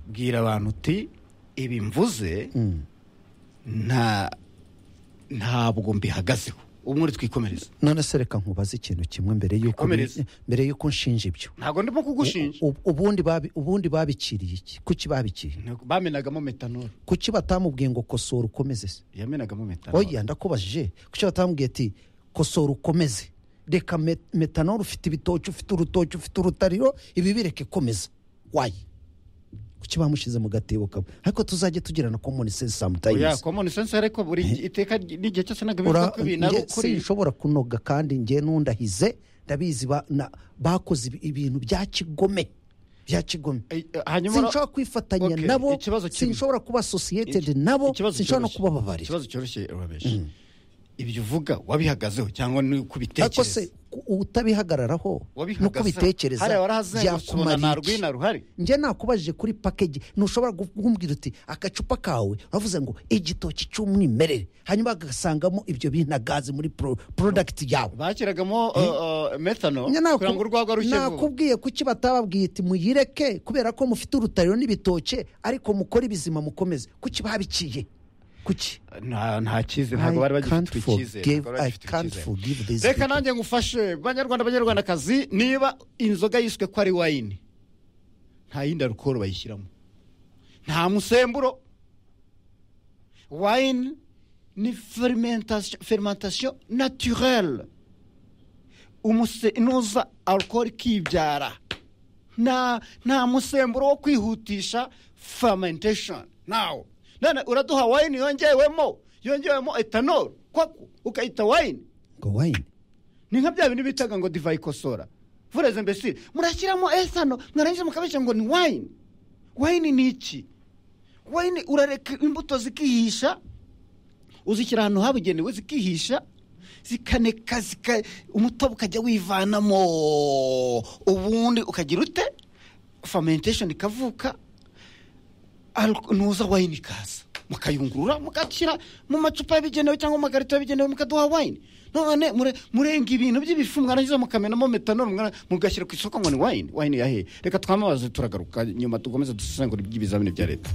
bwira abantu uti ibi mvuze nta ntabwo mbihagazeho umwe twikomereza none se reka nkubaze ikintu kimwe mbere y'uko Komereza. mbere y'uko nshinja ibyo ntabwo ndimo kugushinja U- ubundi babi- ubundi babikiriye iki kuki babikiriye Ntabwo- bamenagamo metanol kuki batamubwiye ngo kosora ukomeze se yamenagamo metanol oya ndakubajije kuki batamubwiye ati kosora ukomeze reka me- metanol ufite ibitoki ufite urutoki ufite urutariro ibi bireke komeza wayi kuki bamushyize mu gatebo kamwe ariko tuzajye tugirana common sense oya sometimes common sense ariko buri iteka n'igihe cyose ntabwo bivuga Ura- ko ibintu ari nge ukuri sinshobora kunoga kandi nge n'undahize ndabizi ba- na- bakoze ibi- ibintu bya kigome bya kigome Eh, eh, hanyuma sinshobora kwifatanya Okay, nabo ikibazo kimwe. sinshobora kuba associated nabo Ikibazo sinshobora no cyoroshye. kubababarira ikibazo cyoroshye urabeshi ibyo uvuga wabihagazeho cyangwa ni ariko se kubitekereza ku- utabihagararaho no wabihagazeho kubitekereza hariya warahazengurutse ubona nta byakumara iki? rwina ruhari njye nakubajije kuri pakeji ntushobora kumbwira uti agacupa kawe uravuze ngo igitoki cy'umwimerere hanyuma agasangamo ibyo bintu gaze muri pro- product yawe bashyiragamo metano Njye kugira ngo urwagwa rushye vuba nakubwiye kuki batababwiye iti muyireke kubera ko mufite urutariro n'ibitoke ariko mukore ibizima mukomeze kuki babiciye kuki nta nta cyizere I ntabwo bari bagifite can't icyizere forgive- ntabwo bari I bagifite can't icyizere. forgive these reka people. nanjye ngufashe banyarwanda banyarwandakazi niba inzoga yiswe ko ari wayini nta yindi arukoro bayishyiramo nta musemburo wayini ni fermentation fermentation naturelle umuse inuza arukoro ikibyara nta nta musemburo wo kwihutisha fermentation nawo none uraduha wayini yongewemo yongewemo etanol kwaku ukayita wayini ngo wayini ni nka bya bintu bitaga ngo divayi ikosora vureze mbese murashyiramo esano mwarangiza mukabishyira ngo ni wayini wayini ni iki wayini urareka imbuto zikihisha uzishyira ahantu habugenewe zikihisha zikaneka zika umutobe ukajya wivanamo ubundi ukagira ute fermentation ikavuka Alko- nuza wayini ikaza mukayungurura mugashyira mu macupa yabigenewe cyangwa mu makarito yabigenewe mukaduha wayini none mure- murenga ibintu by'ibifu mwarangiza mukamenamo metanol mwara- mugashyira ku isoko ngo ni wayini wayini yahe reka twamamaze turagaruka nyuma dukomeze dusesengura iby'ibizamini bya leta